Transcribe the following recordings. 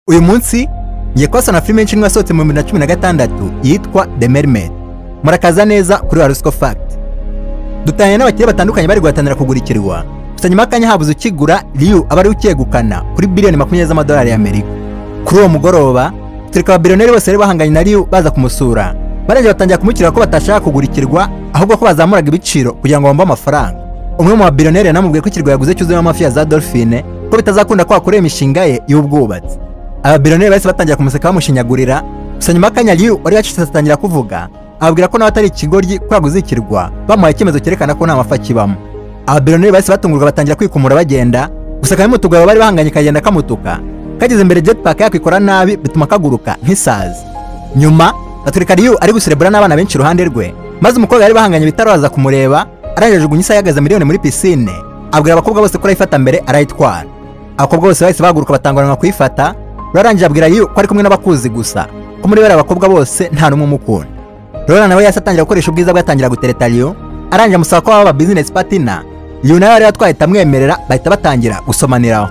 uyu munsi ngiye kubasana filime nshya yasohotse mu bibiri na cumi na gatandatu yitwa the mermaid murakaza neza kuri warusco fact dutanye n'abakire batandukanye bari guhatanira kugurikirwa gusa nyuma y'akanya habuze ukigura riyu aba ariwe ukegukana kuri biliyoni makumyabiri z'amadolari y'amerika kuri uwo mugoroba tureka ababiliyoneri bose bari bahanganye na riyu baza kumusura barengera batangira kumukirira ko batashaka kugurikirwa ahubwo ko bazamuraga ibiciro kugira ngo bambe amafaranga umwe mu babiliyoneri yanamubwiye ko ikirwa yaguze cyuzuyemo amafi ya za dolphine ko bitazakunda ko hakorera imishinga ye y'ubwubatsi ababiliyoneri bahise batangira kumuseka bamushinyagurira gusa nyuma y'akanya riyu wari wacitse atangira kuvuga ababwira ko nawe atari ikigoryi ko yaguze ikirwa bamuhaye icyemezo cyerekana ko nta mafi akibamo ababiliyoneri bahise batungurwa batangira kwikumura bagenda gusa kamwe mu tugabo bari bahanganye kagenda kamutuka kageze imbere jetpack yakwikora nabi bituma kaguruka nk'isazi nyuma atwereka riyu ari guserebura n'abana benshi iruhande rwe maze umukobwa bari bahanganye bitaraza kumureba arangije ajugunya isaha ihagaze miliyoni muri pisine abwira abakobwa bose ko arayifata mbere arayitwara abakobwa bose bahise bahaguruka batanguranwa kuyifata rurarangira abwira riyu ko ari kumwe n'abakuzi gusa ko muri bariya abakobwa bose nta n'umwe umukunda rura nawe yahise atangira gukoresha ubwiza bwe atangira gutereta riyu arangije amusaba ko baba business partner riyu nawe yari yatwaye itamwemerera bahita batangira gusomaniraho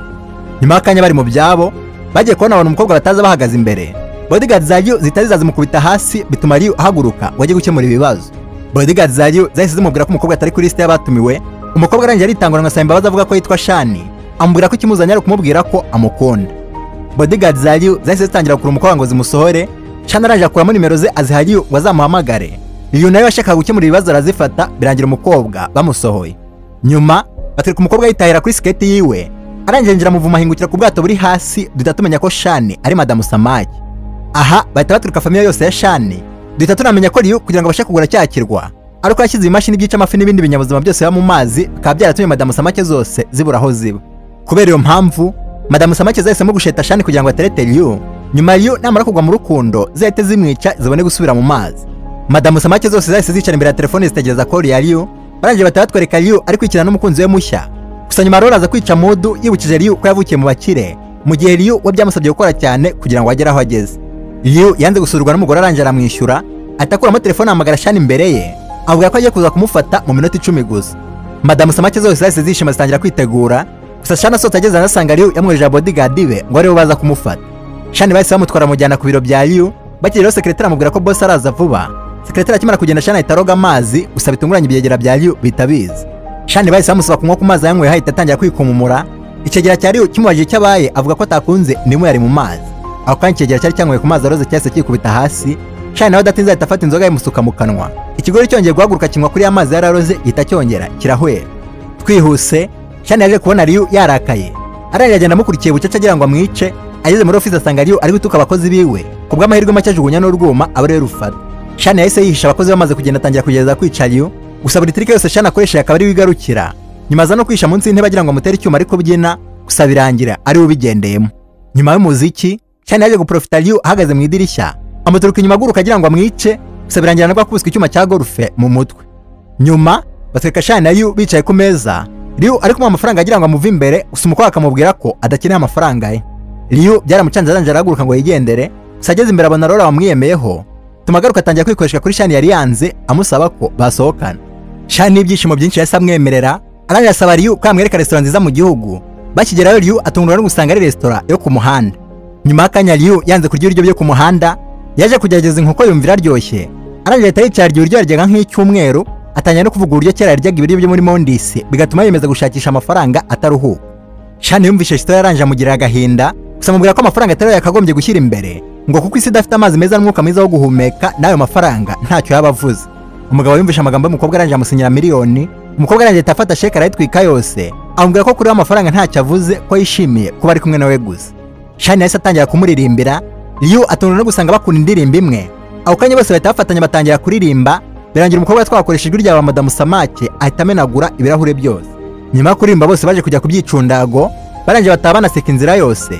nyuma y'akanya bari mu byabo bagiye kubona abantu umukobwa bataza bahagaze imbere bodyguard za riyu zitari zazimukubita hasi bituma riyu ahaguruka ngo ajye gukemura ibibazo bodyguard za riyu zahise zimubwira ko umukobwa atari kuri lisite y'abatumiwe umukobwa arangije aritangura ngo asaba imbabazi avuga ko yitwa shani amubwira ko ikimuzanye ari ukumubwira ko amukunda bodyguard za riyu zahise zitangira gukurura umukobwa ngo zimusohore shani arangije akuramo nimero ze aziha riyu ngo azamuhamagare riyu nawe yashakaga gukemura ibibazo arazifata birangira umukobwa bamusohoye nyuma batwereka umukobwa yitahira kuri siketi yiwe arangije ngira muvuma ahingukira ku bwato buri hasi duhita tumenya ko shani ari madamu samaki aha bahita baturuka famiye yose ya shani duhita tunamenya ko riyu kugira ngo abashe kugura cya kirwa ariko yashyize ibimashini byica amafi n'ibindi binyabuzima byose biba mu mazi bikaba byaratumye madamu samake zose zibura aho ziba kubera iyo mpamvu madamu samake zahisemo gusheta shani kugira ngo aterete riyu nyuma riyu namara kugwa mu rukundo zahite zimwica zibone gusubira mu mazi madamu samake zose zahise zicara imbere ya telefoni zitegereza kori ya riyu barangije bahita batwereka riyu ari kwikina n'umukunzi we mushya gusa nyuma rero aza kwica mudu yibukije riyu ko yavukiye mu bakire mu gihe riyu we byamusabye gukora cyane kugira ngo agere aho ageze Liu yanze gusurwa n'umugore arangira aramwishyura atakuramo telefone ahamagara Shani imbere ye avuga ko agiye kuza kumufata mu minota icumi gusa madamu samake zose zahise zishima zitangira kwitegura gusa Shani asohotse ageze anasanga Liu yamwohereje bodyguard be ngo aribo baza kumufata Shani bahise bamutwara amujyana ku biro bya Liu bakiri rero sekretari amubwira ko boss araza vuba sekretari akimara kugenda Shani ahita aroga amazi gusa bitunguranye ibyegera bya Liu bihita biza Shani bahise bamusaba kunywa ku mazi yanyweye hahita atangira kwikumumura ikigera cya Liu kimubajije icyo abaye avuga ko atakunze nimwe yari mu mazi aho kandi ikigero cyari cyanyweye ku mazi aroze cyahise kikubita hasi shani nawe adatinze ahita afata inzoga yimusuka mu kanwa ikigori cyongeye guhaguruka kinywa kuri ya mazi yari aroze gihita cyongera kirahwera twihuse shani yaje kubona riyu yarakaye arangije agenda amukurikiye bucece agira ngo amwice ageze muri ofisi asanga riyu ari gutuka abakozi biwe ku bw'amahirwe make ajugunya n'urwuma aba ariwe rufata shani yahise yihisha abakozi bamaze kugenda atangira kugereza kwica riyu gusa buri tirike yose shani akoresha akaba ariwe igarukira nyuma aza no kwihisha munsi y'intebe agira ngo amutere icyuma ariko byina gusa birangira ariwe ubigendeyemo nyuma y'umuziki cyane yaje guprofita Liu ahagaze mu idirishya amuturuka inyuma aguruka agira ngo amwice gusa birangira nabwo akubiswe icyuma cya golfe mu mutwe nyuma batwereka Shani na Liu bicaye ku meza Liu ari kumuha amafaranga agira ngo amuve imbere gusa umukobwa akamubwira ko adakeneye amafaranga ye Liu byaramucanze arangije arahaguruka ngo yigendere gusa ageze imbere abona Laura wamwiyemeyeho bituma agaruka atangira kwikoresha kuri Shani yari yanze amusaba ko basohokana Shani ibyishimo byinshi yahise amwemerera arangije asaba Liu ko yamwereka resitora nziza mu gihugu bakigerayo Liu atungurwa no gusanga ari resitora yo ku muhanda nyuma y'akanya riyu yanze kurya ibiryo byo ku muhanda yaje kugerageza inkoko yumva iraryoshye arangije ahita yicara iryo biryo yaryaga nk'icyumweru atangira no kuvuga uburyo kera yaryaga ibiryo byo muri mondisi bigatuma yiyemeza gushakisha amafaranga ataruhuka shani yumvise resitora yarangije amugirira agahinda gusa amubwira ko amafaranga atari yakagombye gushyira imbere ngo kuko isi idafite amazi meza n'umwuka mwiza wo guhumeka n'ayo mafaranga ntacyo yaba avuze umugabo yumvise amagambo y'umukobwa arangije amusinyira miliyoni umukobwa arangije ahita afata sheke arayitwika yose amubwira ko kuri we amafaranga ntacyo avuze ko yishimiye kuba ari kumwe nawe gusa shani yahise atangira kumuririmbira riyu atungurwa no gusanga bakunda indirimbo imwe ako kanya bose bahita bafatanya batangira kuririmba birangira umukobwa twakoresha ijwi rya madamu samake ahita amenagura ibirahure byose nyuma yo kuririmba bose baje kujya ku byicundago barangije bataha banaseka inzira yose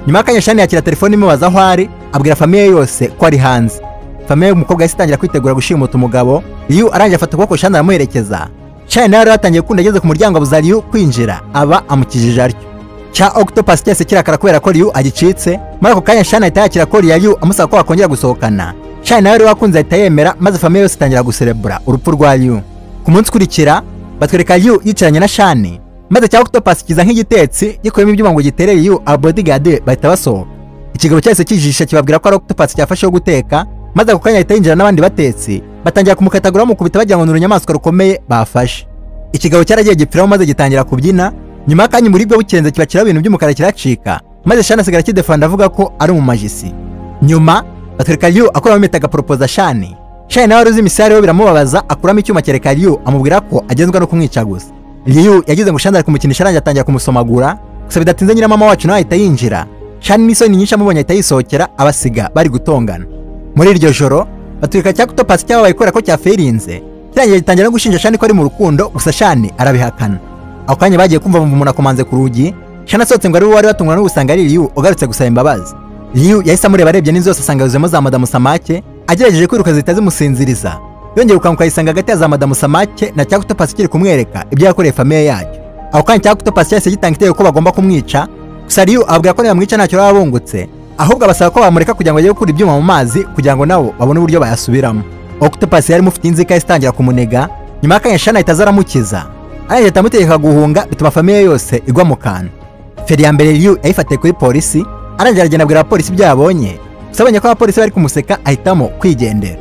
nyuma y'akanya shani yakira telefone imubaza aho ari abwira famiye yose ko ari hanze famiye y'umukobwa yahise itangira kwitegura gushimuta umugabo riyu arangije afata ukuboko shani aramuherekeza shani nawe yari yatangiye gukunda ageze ku muryango abuza riyu kwinjira aba amukijije atyo cya octopus cyose kirakara kubera ko Ryu agicitse muri ako kanya Shani ahita yakira ko Ryu amusaba ko bakongera gusohokana Shani nawe wakunze ahita yemera maze famiye yose itangira guserebura urupfu rwa Ryu ku munsi ukurikira batwereka Ryu yicaranye na Shani maze cya octopus kiza nk'igitetsi gikuyemo ibyuma ngo gitere Ryu abodigade bahita basohoka ikigabo cyahise kijisha kibabwira ko ari octopus cyafasheho guteka maze ako kanya ahita yinjira n'abandi batetsi batangira kumukatagura bamukubita bagira ngo ni urunyamaswa rukomeye bafashe ikigabo cyaragiye gipfiraho maze gitangira kubyina nyuma y'akanya uburibwe bukenze kiba kiriho ibintu by'umukara kiracika maze shani asigara akidefanda avuga ko ari mu majisi nyuma batwereka ryu akuramo impeta agaporopoza shani shani nawe wari uzi imisare we biramubabaza akuramo icyuma cyereka ryu amubwira ko agenzwa no kumwica gusa ryu yagize ngo shani ari kumukinisha arangije atangira kumusomagura gusa bidatinze nyina mama wacu nawe ahita yinjira shani n'isoni nyinshi amubonye ahita yisohokera abasiga bari gutongana muri iryo joro batwereka cya kutopasi cyababaye kubera ko cyaferinze kirangiye gitangira no gushinja shani ko ari mu rukundo gusa shani arabihakana ako kanya bagiye kumva bumva umuntu akomanze ku rugi shani asohotse ngo ari we wari watungwa no gusanga ari riyu ugarutse gusaba imbabazi riyu yahise amureba arebye n'inzu yose asanga yuzuyemo za madamu samake agerageje kwiruka zihita zimusinziriza yongeye gukanguka yisanga hagati ya za madamu samake na cya kutopasi kiri kumwereka ibyo yakoreye famiye yacyo ako kanya cya kutopasi cyahise gitanga igitego ko bagomba kumwica gusa riyu ababwira ko nibamwica ntacyo baba bungutse ahubwo abasaba ko bamureka kugira ngo bajye gukura ibyuma mu mazi kugira ngo nabo babone uburyo bayasubiramo octopus yari imufitiye inzika yahise itangira kumunega nyuma y'akanya shana ahita aza aramukiza arangije atamutegeka guhunga bituma famiye yose igwa mu kantu feri ya mbere riyu yayifatiye kuri polisi arangije aragenda abwira abapolisi ibyo yabonye gusa abonye ko abapolisi bari kumuseka ahitamo kwigendera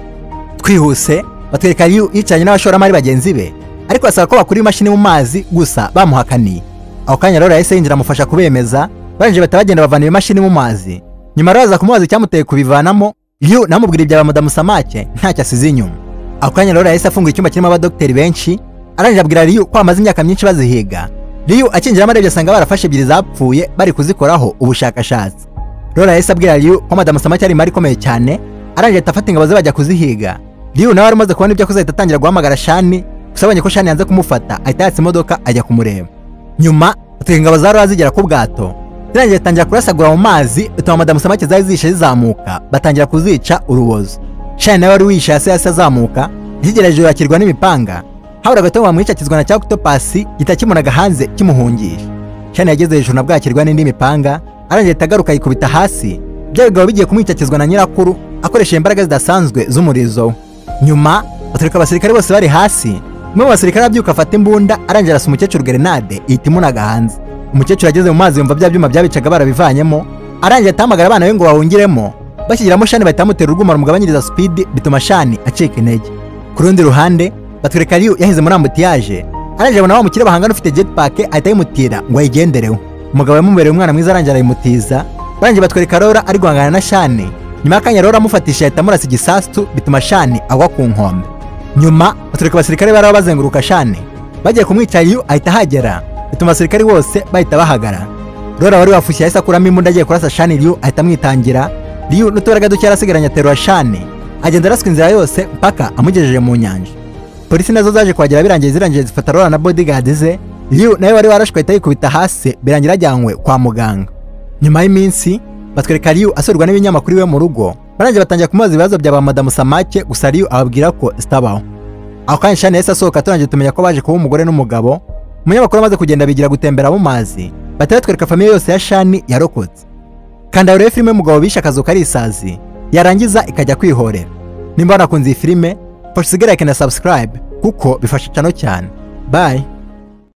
twihuse batwereka riyu yicaranye n'abashoramari bagenzi be ariko basaba ko bakura imashini mu mazi gusa bamuhakaniye ako kanya rero yahise yinjira amufasha kubemeza barangije bahita bagenda bavana iyo mashini mu mazi nyuma araza kumubaza icyamuteye kubivanamo ryu namubwira ibya ba madamu samake ntacyo asize inyuma ako kanya rero yahise afunga icyumba kirimo abadogiteri benshi arangije abwira ryu ko bamaze imyaka myinshi bazihiga ryu akinjiramo arebye asanga barafashe ebyiri zapfuye bari kuzikoraho ubushakashatsi rero yahise abwira ryu ko madamu samake ari imari ikomeye cyane arangije ahita afata ingabo ze bajya kuzihiga ryu nawe wari umaze kubona ibyo akoze ahita atangira guhamagara shani gusa abonye ko shani yanze kumufata ahita yatsa imodoka ajya kumureba nyuma atwika ingabo za rura zigera ku bwato zirangiye zitangira kurasagura mu mazi bituma madamu samake zari zishe zizamuka batangira kuzica urubozo shani nawe wari wihishe hasi hasi azamuka zigera hejuru yakirwa n'imipanga habura gato ngo bamwice akizwa na cyakutopasi gihita kimunaga hanze kimuhungisha shani yageze hejuru na bwakirwa n'indi mipanga arangije ahita agaruka yikubita hasi bya bigabo bigiye kumwicakizwa na nyirakuru akoresheje imbaraga zidasanzwe z'umurizo we nyuma baturika abasirikare bose bari hasi umwe mu basirikare abyuka afata imbunda arangije arasa umukecuru gerenade ihita imunaga hanze umukecuru ageze mu mazi yumva bya byuma byabicaga barabivanyemo arangije atahamagara abana be ngo bahungiremo bashyiramo shani bahita bamutera urwuma rumugabanyiriza speed bituma shani acika intege ku rundi ruhande batwereka riyu yahize muri ambutiyaje arangije abona wa mukire bahangana ufite jetpack ahita ayimutira ngo ayigendereho umugabo yamubereye umwana mwiza arangije arayimutiza barangije batwereka rora ari guhangana na shani nyuma y'akanya rora amufatisha ahita amurasa igisasu bituma shani agwa ku nkombe nyuma batwereka abasirikare baraho bazenguruka shani bagiye kumwica riyu ahita ahagera bituma abasirikari bose bahita bahagara rora wari wafushye yahise akuramo imbunda agiye kurasa shani ryu ahita amwitangira ryu n'utubaraga duke yarasigaranye aterura shani agenda araswa inzira yose mpaka amugejeje mu nyanja polisi nazo zaje kuhagera birangiye zirangiye zifata rora na bodyguard ze ryu nawe wari warashwe ahita yikubita hasi birangira ajyanywe kwa muganga nyuma y'iminsi batwereka ryu asurwa n'ibinyamakuru iwe mu rugo barangije batangira kumubaza ibibazo bya ba madamu samake gusa ryu ababwira ko zitabaho ako kanya shani yahise asohoka turangije tumenya ko baje kuba umugore n'umugabo umunyamakuru amaze kugenda bigira gutembera mu mazi bahita batwereka famiye yose ya shani yarokotse kanda urebe filime y'umugabo bishe akazu kari isazi yarangiza ikajya kwihorera nimba wanakunze iyi filime fasha usigarike na subscribe kuko bifasha cano cyane bye